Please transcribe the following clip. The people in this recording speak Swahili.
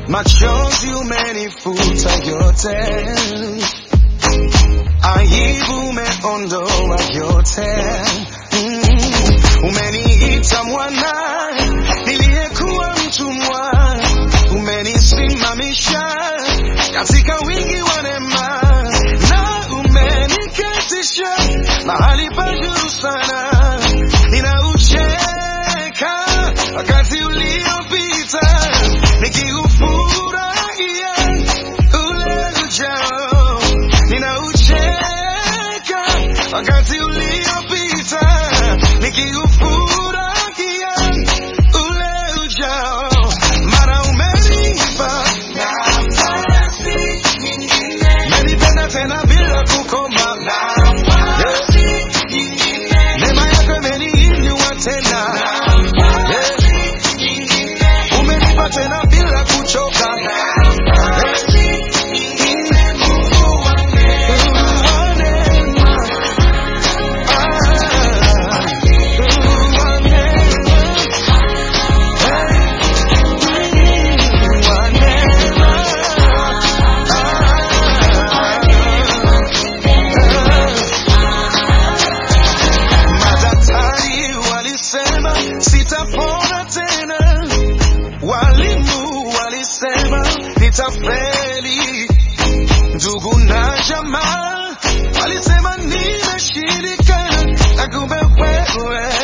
machozi umenifuta yote, aibu umeondoa yote, mm. Umeniita mwana niliyekuwa mtumwa, umenisimamisha katika wingi wa neema na umeniketisha mahali pa juu sana. Ninaucheka wakati uliopita nikiufurahia ule ujao. Ninaucheka wakati uliopita nikiufurahia ule ujao, mara umenipa nafasi nyingine, umenipenda tena bila kukoma. Neema yako imeniinua tena, umenipa tena bila kuchoka. Mungu wa neema, ah, Mungu wa neema, Mungu wa neema, Madaktari walisema sitapona tena, walimu walisema nitafeli, ndugu na jamaa walisema nimeshindikana, na kumbe wewe